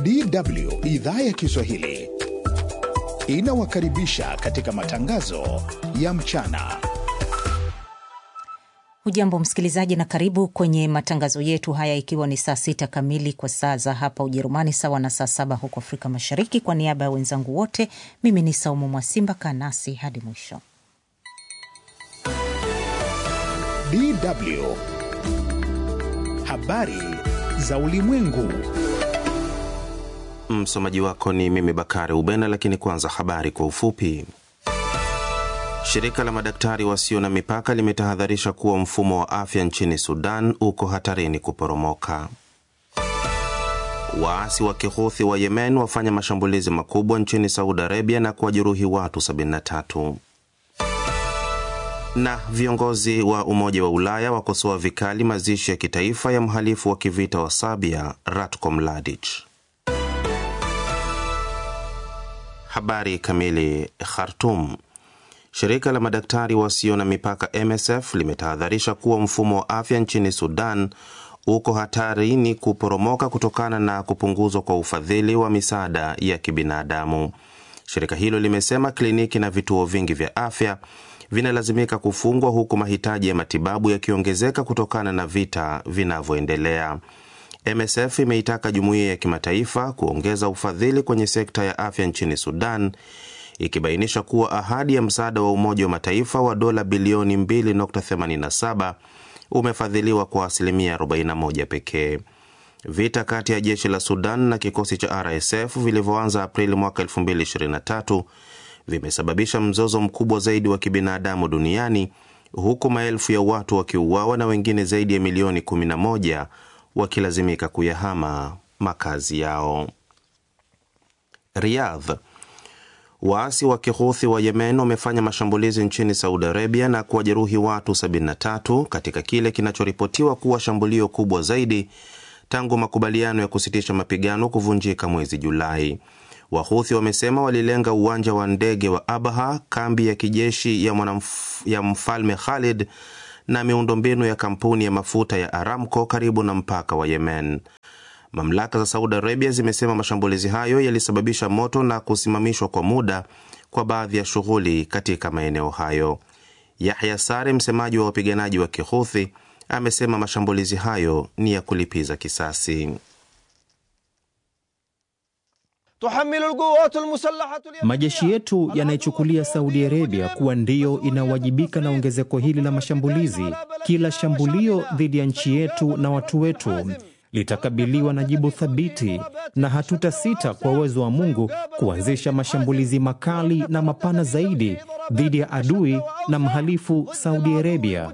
DW idhaa ya Kiswahili inawakaribisha katika matangazo ya mchana. Hujambo msikilizaji, na karibu kwenye matangazo yetu haya, ikiwa ni saa sita kamili kwa saa za hapa Ujerumani, sawa na saa saba huko Afrika Mashariki. Kwa niaba ya wenzangu wote, mimi ni Saumu Mwasimba. Kaa nasi hadi mwisho. DW habari za ulimwengu. Msomaji wako ni mimi Bakari Ubena, lakini kwanza habari kwa ufupi. Shirika la madaktari wasio na mipaka limetahadharisha kuwa mfumo wa afya nchini Sudan uko hatarini kuporomoka. Waasi wa Kihuthi wa Yemen wafanya mashambulizi makubwa nchini Saudi Arabia na kuwajeruhi watu 73. Na viongozi wa Umoja wa Ulaya wakosoa vikali mazishi ya kitaifa ya mhalifu wa kivita wa Serbia Ratko Mladic. Habari kamili. Khartum. Shirika la madaktari wasio na mipaka MSF limetahadharisha kuwa mfumo wa afya nchini Sudan uko hatarini kuporomoka kutokana na kupunguzwa kwa ufadhili wa misaada ya kibinadamu. Shirika hilo limesema kliniki na vituo vingi vya afya vinalazimika kufungwa huku mahitaji ya matibabu yakiongezeka kutokana na vita vinavyoendelea. MSF imeitaka jumuiya ya kimataifa kuongeza ufadhili kwenye sekta ya afya nchini Sudan ikibainisha kuwa ahadi ya msaada wa Umoja wa Mataifa wa dola bilioni 2.87 umefadhiliwa kwa asilimia 41 pekee. Vita kati ya jeshi la Sudan na kikosi cha RSF vilivyoanza Aprili mwaka 2023 vimesababisha mzozo mkubwa zaidi wa kibinadamu duniani huku maelfu ya watu wakiuawa na wengine zaidi ya milioni 11 wakilazimika kuyahama makazi yao. Riyadh. Waasi wa Kihuthi wa Yemen wamefanya mashambulizi nchini Saudi Arabia na kuwajeruhi watu 73 katika kile kinachoripotiwa kuwa shambulio kubwa zaidi tangu makubaliano ya kusitisha mapigano kuvunjika mwezi Julai. Wahuthi wamesema walilenga uwanja wa ndege wa Abha, kambi ya kijeshi ya, mwanamf, ya mfalme Khalid na miundombinu ya kampuni ya mafuta ya Aramco karibu na mpaka wa Yemen. Mamlaka za Saudi Arabia zimesema mashambulizi hayo yalisababisha moto na kusimamishwa kwa muda kwa baadhi ya shughuli katika maeneo hayo. Yahya Sare, msemaji wa wapiganaji wa Kihuthi, amesema mashambulizi hayo ni ya kulipiza kisasi. Majeshi yetu yanaichukulia Saudi Arabia kuwa ndiyo inawajibika na ongezeko hili la mashambulizi. Kila shambulio dhidi ya nchi yetu na watu wetu litakabiliwa na jibu thabiti, na hatutasita kwa uwezo wa Mungu kuanzisha mashambulizi makali na mapana zaidi dhidi ya adui na mhalifu Saudi Arabia.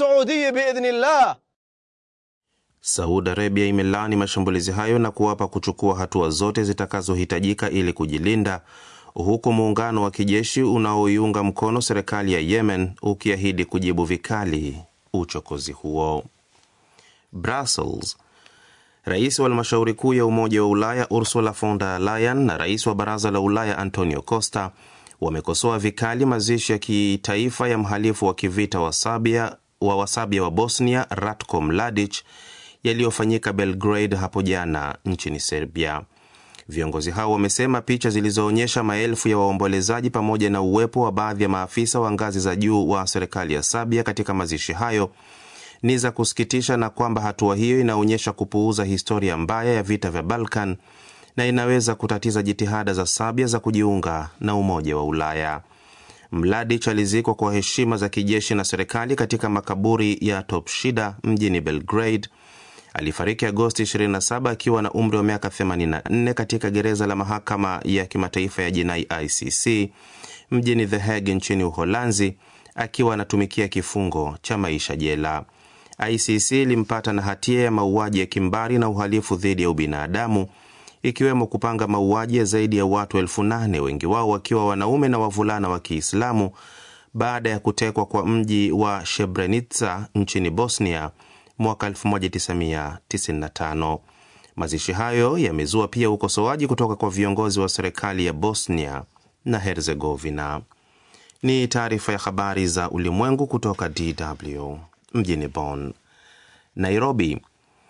Saudi Arabia imelaani mashambulizi hayo na kuwapa kuchukua hatua zote zitakazohitajika ili kujilinda, huku muungano wa kijeshi unaoiunga mkono serikali ya Yemen ukiahidi kujibu vikali uchokozi huo. Brussels. Rais wa halmashauri kuu ya Umoja wa Ulaya Ursula von der Leyen na rais wa Baraza la Ulaya Antonio Costa wamekosoa vikali mazishi ya kitaifa ya mhalifu wa kivita wa Serbia wa Wasabia wa Bosnia Ratko Mladic yaliyofanyika Belgrade hapo jana nchini Serbia. Viongozi hao wamesema picha zilizoonyesha maelfu ya waombolezaji pamoja na uwepo wa baadhi ya maafisa wa ngazi za juu wa serikali ya Serbia katika mazishi hayo ni za kusikitisha na kwamba hatua hiyo inaonyesha kupuuza historia mbaya ya vita vya Balkan na inaweza kutatiza jitihada za Serbia za kujiunga na Umoja wa Ulaya. Mladic alizikwa kwa heshima za kijeshi na serikali katika makaburi ya Topshida mjini Belgrade. Alifariki Agosti 27 akiwa na umri wa miaka 84 katika gereza la mahakama ya kimataifa ya jinai ICC mjini The Hague nchini Uholanzi, akiwa anatumikia kifungo cha maisha jela. ICC ilimpata na hatia ya mauaji ya kimbari na uhalifu dhidi ya ubinadamu ikiwemo kupanga mauaji ya zaidi ya watu elfu nane wengi wao wakiwa wanaume na wavulana wa Kiislamu baada ya kutekwa kwa mji wa Srebrenica nchini Bosnia mwaka 1995. Mazishi hayo yamezua pia ukosoaji kutoka kwa viongozi wa serikali ya Bosnia na Herzegovina. Ni taarifa ya habari za ulimwengu kutoka DW mjini Bonn. Nairobi.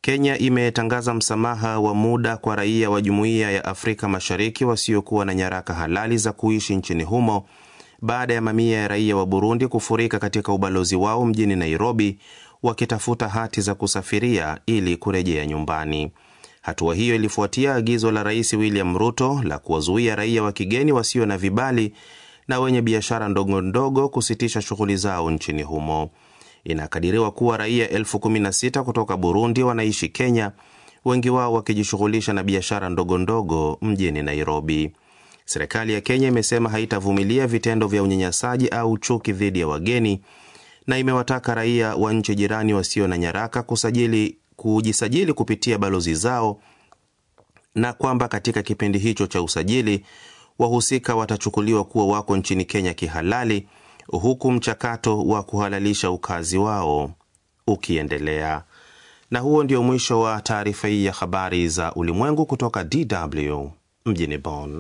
Kenya imetangaza msamaha wa muda kwa raia wa Jumuiya ya Afrika Mashariki wasiokuwa na nyaraka halali za kuishi nchini humo baada ya mamia ya raia wa Burundi kufurika katika ubalozi wao mjini Nairobi wakitafuta hati za kusafiria ili kurejea nyumbani. Hatua hiyo ilifuatia agizo la Rais William Ruto la kuwazuia raia wa kigeni wasio na vibali na wenye biashara ndogo ndogo kusitisha shughuli zao nchini humo. Inakadiriwa kuwa raia elfu kumi na sita kutoka Burundi wanaishi Kenya, wengi wao wakijishughulisha na biashara ndogo ndogo mjini Nairobi. Serikali ya Kenya imesema haitavumilia vitendo vya unyanyasaji au chuki dhidi ya wageni na imewataka raia wa nchi jirani wasio na nyaraka kusajili, kujisajili kupitia balozi zao na kwamba katika kipindi hicho cha usajili wahusika watachukuliwa kuwa wako nchini Kenya kihalali huku mchakato wa kuhalalisha ukazi wao ukiendelea. Na huo ndio mwisho wa taarifa hii ya habari za ulimwengu kutoka DW mjini Bonn.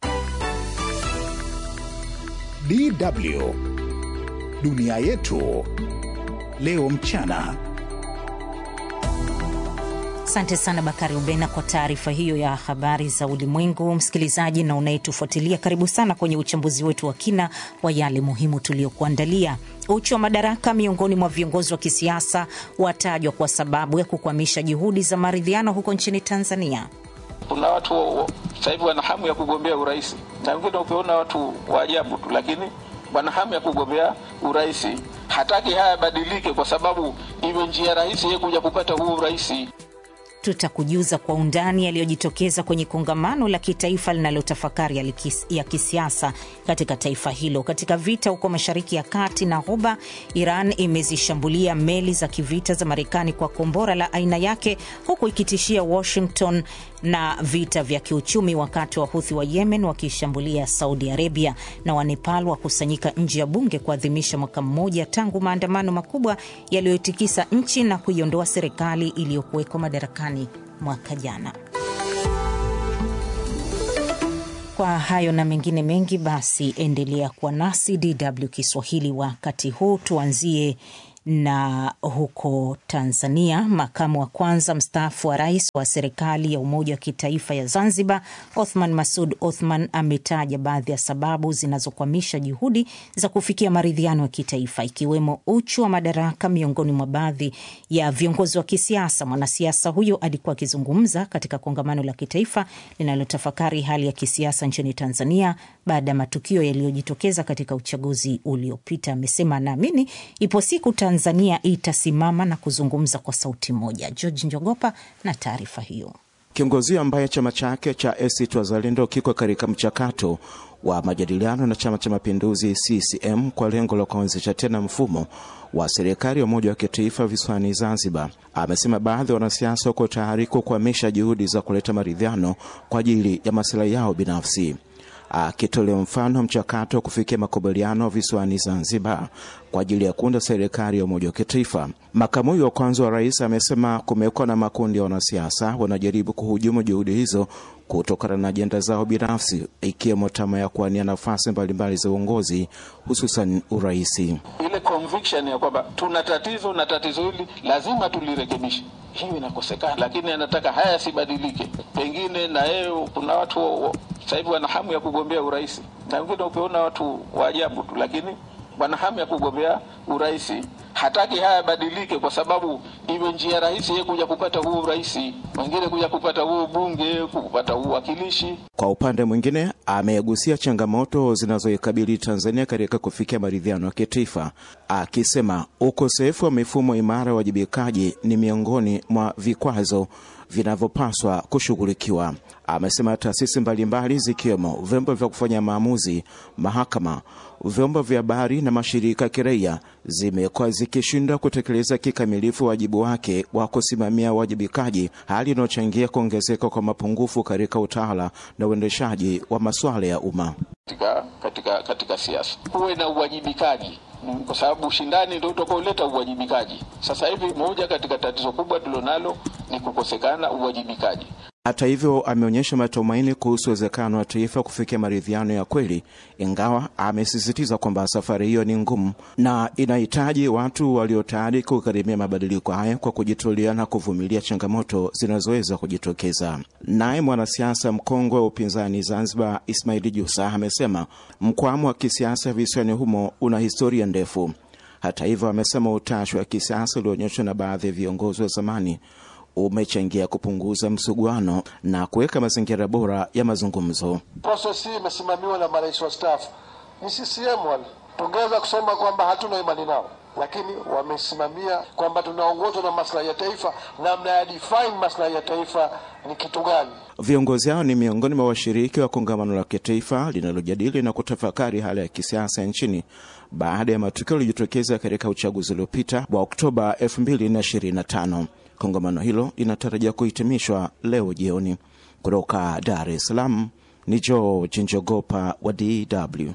DW dunia yetu leo mchana. Asante sana Bakari Ubena kwa taarifa hiyo ya habari za ulimwengu. Msikilizaji na unayetufuatilia, karibu sana kwenye uchambuzi wetu wa kina wa yale muhimu tuliyokuandalia. Uchu wa madaraka miongoni mwa viongozi wa kisiasa watajwa kwa sababu ya kukwamisha juhudi za maridhiano huko nchini Tanzania. Kuna watu sasa hivi wana hamu ya kugombea urais, na wengine ukiona watu wa ajabu tu, lakini wana hamu ya kugombea urais. Hataki haya yabadilike, kwa sababu iwe njia rahisi yeye kuja kupata huu urais. Tutakujuza kwa undani yaliyojitokeza kwenye kongamano la kitaifa linalotafakari ya kisiasa katika taifa hilo. Katika vita huko Mashariki ya Kati na Ghuba, Iran imezishambulia meli za kivita za Marekani kwa kombora la aina yake, huku ikitishia Washington na vita vya kiuchumi, wakati wa Huthi wa Yemen wakishambulia Saudi Arabia. Na Wanepal wakusanyika nje ya bunge kuadhimisha mwaka mmoja tangu maandamano makubwa yaliyotikisa nchi na kuiondoa serikali iliyokuwekwa madarakani mwaka jana. Kwa hayo na mengine mengi, basi endelea kuwa nasi DW Kiswahili. Wakati huu tuanzie na huko Tanzania, makamu wa kwanza mstaafu wa rais wa serikali ya umoja wa kitaifa ya Zanzibar, Othman Masud Othman, ametaja baadhi ya sababu zinazokwamisha juhudi za kufikia maridhiano ya kitaifa, ikiwemo uchu wa madaraka miongoni mwa baadhi ya viongozi wa kisiasa. Mwanasiasa huyo alikuwa akizungumza katika kongamano la kitaifa linalotafakari hali ya kisiasa nchini Tanzania baada ya matukio yaliyojitokeza katika uchaguzi uliopita. Amesema anaamini ipo siku Tanzania itasimama na kuzungumza kwa sauti moja. George Njogopa na taarifa hiyo. Kiongozi ambaye chama chake cha ACT Wazalendo kiko katika mchakato wa majadiliano na Chama cha Mapinduzi CCM kwa lengo la kuanzisha tena mfumo wa serikali ya umoja wa kitaifa visiwani Zanzibar, amesema baadhi ya wanasiasa wako tayari kukwamisha juhudi za kuleta maridhiano kwa ajili ya masilahi yao binafsi akitolea mfano mchakato wa kufikia makubaliano visiwani Zanzibar kwa ajili ya kuunda serikali ya umoja wa kitaifa. Makamu huyo wa kwanza wa rais amesema kumekuwa na makundi ya wanasiasa wanajaribu kuhujumu juhudi hizo kutokana na ajenda zao binafsi, ikiwemo tamaa ya kuwania nafasi mbalimbali za uongozi, hususan uraisi. Ile conviction ya kwamba tuna tatizo na tatizo hili lazima tulirekebishe, hiyo inakosekana, lakini anataka haya yasibadilike. Pengine na yeye, kuna watu sasa hivi wana hamu ya kugombea urais, na wengine ukiona watu wa ajabu tu, lakini wana hamu ya kugombea urais. Hataki haya yabadilike, kwa sababu iwe njia rahisi yeye kuja kupata huu urais, wengine kuja kupata huu bunge, kupata huu wakilishi. Kwa upande mwingine, amegusia changamoto zinazoikabili Tanzania katika kufikia maridhiano ya kitaifa, akisema ukosefu wa mifumo imara ya uwajibikaji ni miongoni mwa vikwazo vinavyopaswa kushughulikiwa. Amesema taasisi mbalimbali zikiwemo vyombo vya kufanya maamuzi, mahakama, vyombo vya habari na mashirika ya kiraia zimekuwa zikishindwa kutekeleza kikamilifu wajibu wake wa kusimamia uwajibikaji, hali inayochangia kuongezeka kwa mapungufu katika utawala na uendeshaji wa masuala ya umma. Katika, katika, katika siasa kuwe na uwajibikaji kwa sababu ushindani ndio utakaoleta uwajibikaji. Sasa hivi moja katika tatizo kubwa tulilonalo ni kukosekana uwajibikaji. Hata hivyo, ameonyesha matumaini kuhusu uwezekano wa taifa kufikia maridhiano ya kweli, ingawa amesisitiza kwamba safari hiyo ni ngumu na inahitaji watu walio tayari kugharimia mabadiliko haya kwa kujitolea na kuvumilia changamoto zinazoweza kujitokeza. Naye mwanasiasa mkongwe wa upinzani Zanzibar, Ismaili Jusa, amesema mkwamo wa kisiasa visiwani humo una historia ndefu. Hata hivyo, amesema utashi wa kisiasa ulioonyeshwa na baadhi ya viongozi wa zamani umechangia kupunguza msuguano na kuweka mazingira bora ya mazungumzo. Proses hii imesimamiwa na marais wastaafu, ni CCM wale. Tungeweza kusema kwamba hatuna imani nao, lakini wamesimamia kwamba tunaongozwa na maslahi ya taifa, namna ya define maslahi ya taifa ni kitu gani. Viongozi hao ni miongoni mwa washiriki wa kongamano la kitaifa linalojadili na kutafakari hali ya kisiasa nchini baada ya matukio yaliyojitokeza katika uchaguzi uliopita wa Oktoba 2025. Kongamano hilo linatarajia kuhitimishwa leo jioni. Kutoka Dar es Salaam ni George Njogopa wa DW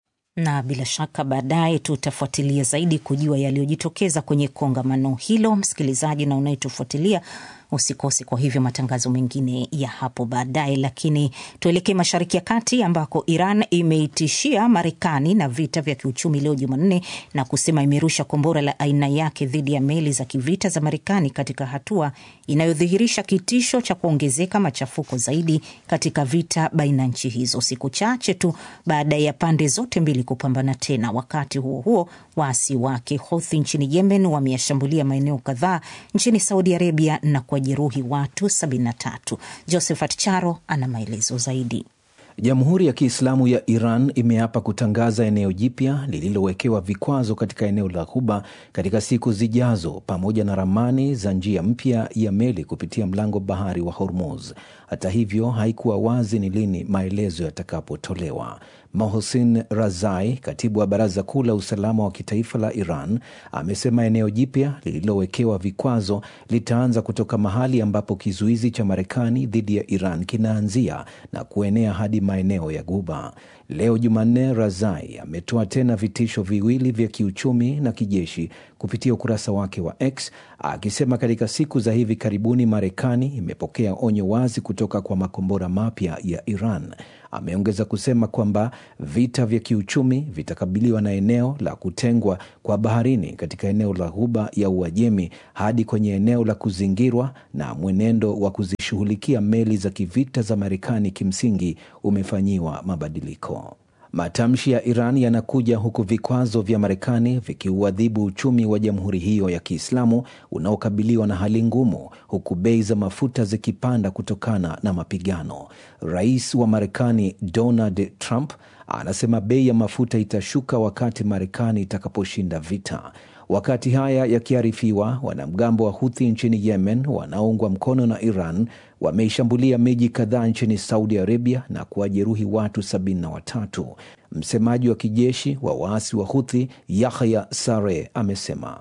na bila shaka baadaye tutafuatilia zaidi kujua yaliyojitokeza kwenye kongamano hilo. Msikilizaji na unayetufuatilia usikose kwa hivyo matangazo mengine ya hapo baadaye. Lakini tuelekee Mashariki ya Kati ambako Iran imeitishia Marekani na vita vya kiuchumi leo Jumanne na kusema imerusha kombora la aina yake dhidi ya meli za kivita za Marekani katika hatua inayodhihirisha kitisho cha kuongezeka machafuko zaidi katika vita baina ya nchi hizo, siku chache tu baada ya pande zote mbili kupambana tena. Wakati huo huo, waasi wake Houthi nchini Yemen wameyashambulia maeneo kadhaa nchini Saudi Arabia na jeruhi watu 73. Josephat Charo ana maelezo zaidi. Jamhuri ya Kiislamu ya Iran imeapa kutangaza eneo jipya lililowekewa vikwazo katika eneo la Ghuba katika siku zijazo, pamoja na ramani za njia mpya ya meli kupitia mlango bahari wa Hormuz. Hata hivyo, haikuwa wazi ni lini maelezo yatakapotolewa. Mohsin Razai, katibu wa Baraza Kuu la Usalama wa Kitaifa la Iran, amesema eneo jipya lililowekewa vikwazo litaanza kutoka mahali ambapo kizuizi cha Marekani dhidi ya Iran kinaanzia na kuenea hadi maeneo ya Guba. Leo Jumanne, Razai ametoa tena vitisho viwili vya kiuchumi na kijeshi kupitia ukurasa wake wa X akisema katika siku za hivi karibuni Marekani imepokea onyo wazi kutoka kwa makombora mapya ya Iran. Ameongeza kusema kwamba vita vya kiuchumi vitakabiliwa na eneo la kutengwa kwa baharini katika eneo la Ghuba ya Uajemi hadi kwenye eneo la kuzingirwa, na mwenendo wa kuzishughulikia meli za kivita za Marekani kimsingi umefanyiwa mabadiliko. Matamshi ya Iran yanakuja huku vikwazo vya Marekani vikiuadhibu uchumi wa jamhuri hiyo ya Kiislamu unaokabiliwa na hali ngumu, huku bei za mafuta zikipanda kutokana na mapigano. Rais wa Marekani Donald Trump anasema bei ya mafuta itashuka wakati Marekani itakaposhinda vita. Wakati haya yakiarifiwa, wanamgambo wa Huthi nchini Yemen wanaoungwa mkono na Iran wameishambulia miji kadhaa nchini Saudi Arabia na kuwajeruhi watu sabini na watatu. Msemaji wa kijeshi wa waasi wa Huthi Yahya Sare amesema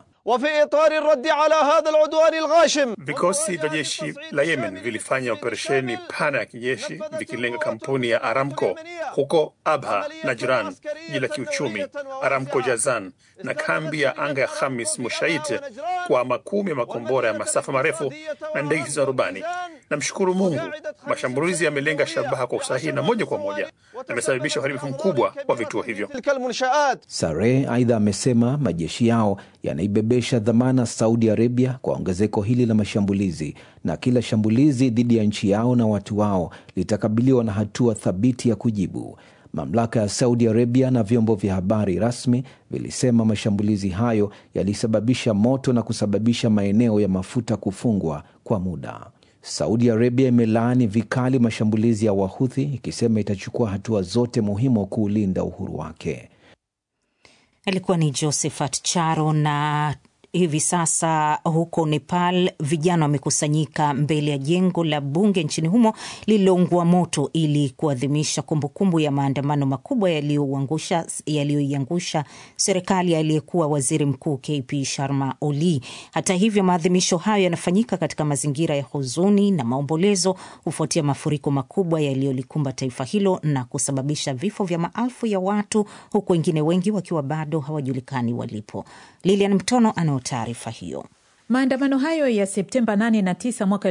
Vikosi vya jeshi la Yemen vilifanya operesheni pana ya kijeshi vikilenga kampuni ya Aramco huko Abha na Jiran, jiji la kiuchumi Aramco Jazan na kambi ya anga ya Khamis Mushait kwa makumi ya makombora ya masafa marefu na ndege zisizo na rubani. Namshukuru Mungu, mashambulizi yamelenga shabaha kwa usahihi na moja kwa moja, yamesababisha uharibifu mkubwa wa vituo hivyo. Sare aidha amesema majeshi yao yanaibebesha dhamana Saudi Arabia kwa ongezeko hili la mashambulizi, na kila shambulizi dhidi ya nchi yao na watu wao litakabiliwa na hatua thabiti ya kujibu. Mamlaka ya Saudi Arabia na vyombo vya habari rasmi vilisema mashambulizi hayo yalisababisha moto na kusababisha maeneo ya mafuta kufungwa kwa muda. Saudi Arabia imelaani vikali mashambulizi ya Wahuthi ikisema itachukua hatua zote muhimu kuulinda uhuru wake. Alikuwa ni Josephat Charo na hivi sasa huko Nepal vijana wamekusanyika mbele ya jengo la bunge nchini humo lililoungua moto ili kuadhimisha kumbukumbu ya maandamano makubwa yaliyoiangusha serikali ya aliyekuwa waziri mkuu KP Sharma Oli. Hata hivyo, maadhimisho hayo yanafanyika katika mazingira ya huzuni na maombolezo kufuatia mafuriko makubwa yaliyolikumba taifa hilo na kusababisha vifo vya maelfu ya watu, huku wengine wengi wakiwa bado hawajulikani walipo. Lilian Mtono anao taarifa hiyo. Maandamano hayo ya Septemba 8 na 9 mwaka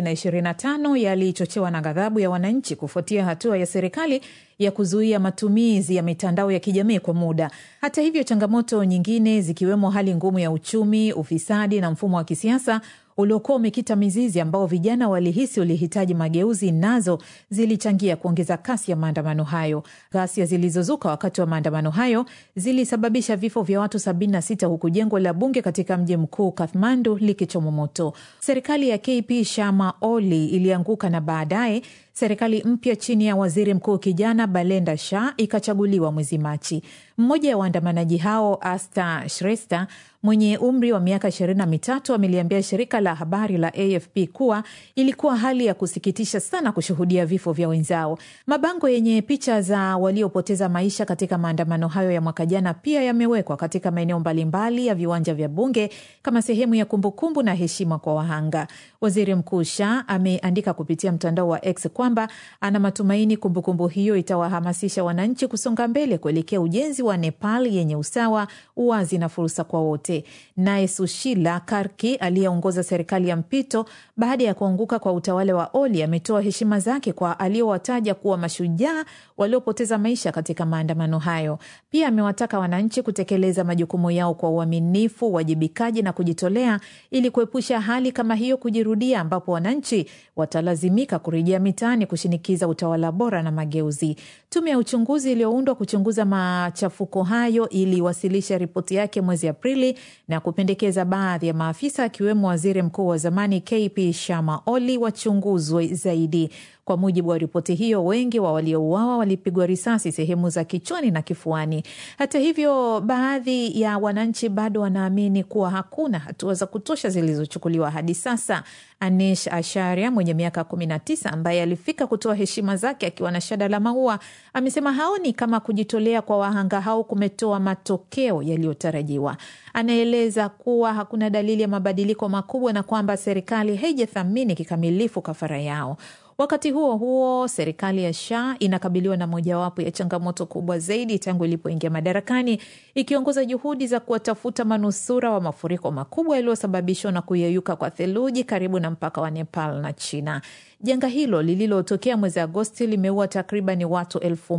2025 yalichochewa na ghadhabu ya wananchi kufuatia hatua ya serikali ya kuzuia matumizi ya mitandao ya kijamii kwa muda. Hata hivyo, changamoto nyingine zikiwemo hali ngumu ya uchumi, ufisadi na mfumo wa kisiasa uliokuwa umekita mizizi ambao vijana walihisi ulihitaji mageuzi, nazo zilichangia kuongeza kasi ya maandamano hayo. Ghasia zilizozuka wakati wa maandamano hayo zilisababisha vifo vya watu 76 huku jengo la bunge katika mji mkuu Kathmandu likichomwa moto. Serikali ya KP Sharma Oli ilianguka na baadaye serikali mpya chini ya waziri mkuu kijana Balenda Shah ikachaguliwa mwezi Machi. Mmoja wa waandamanaji hao Asta Shrestha mwenye umri wa miaka ishirini na mitatu ameliambia shirika la habari la AFP kuwa ilikuwa hali ya kusikitisha sana kushuhudia vifo vya wenzao. Mabango yenye picha za waliopoteza maisha katika maandamano hayo ya mwaka jana pia yamewekwa katika maeneo mbalimbali ya viwanja vya bunge kama sehemu ya kumbukumbu na heshima kwa wahanga. Waziri Mkuu Shah ameandika kupitia mtandao wa X kwamba ana matumaini kumbukumbu hiyo itawahamasisha wananchi kusonga mbele kuelekea ujenzi wa Nepal yenye usawa, uwazi na fursa kwa wote. Naye Sushila Karki aliyeongoza serikali ya mpito baada ya kuanguka kwa utawala wa Oli ametoa heshima zake kwa aliowataja kuwa mashujaa waliopoteza maisha katika maandamano hayo. Pia amewataka wananchi kutekeleza majukumu yao kwa uaminifu, uwajibikaji na kujitolea ili kuepusha hali kama hiyo kujirudia, ambapo wananchi watalazimika kurejea mitaani kushinikiza utawala bora na mageuzi. Tume ya uchunguzi iliyoundwa kuchunguza machafuko hayo iliwasilisha ripoti yake mwezi Aprili na kupendekeza baadhi ya maafisa akiwemo waziri mkuu wa zamani KP Sharma Oli wachunguzwe zaidi. Kwa mujibu wa ripoti hiyo, wengi wa waliouawa walipigwa risasi sehemu za kichwani na kifuani. Hata hivyo, baadhi ya wananchi bado wanaamini kuwa hakuna hatua za kutosha zilizochukuliwa hadi sasa. Anish Asharia mwenye miaka 19 ambaye alifika kutoa heshima zake akiwa na shada la maua amesema haoni kama kujitolea kwa wahanga hao kumetoa matokeo yaliyotarajiwa. Anaeleza kuwa hakuna dalili ya mabadiliko makubwa na kwamba serikali haijathamini kikamilifu kafara yao. Wakati huo huo, serikali ya Shah inakabiliwa na mojawapo ya changamoto kubwa zaidi tangu ilipoingia madarakani, ikiongoza juhudi za kuwatafuta manusura wa mafuriko makubwa yaliyosababishwa na kuyeyuka kwa theluji karibu na mpaka wa Nepal na China. Janga hilo lililotokea mwezi Agosti limeua takriban watu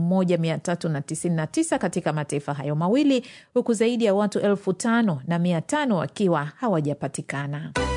1399 katika mataifa hayo mawili huku zaidi ya watu elfu tano na mia tano wakiwa hawajapatikana.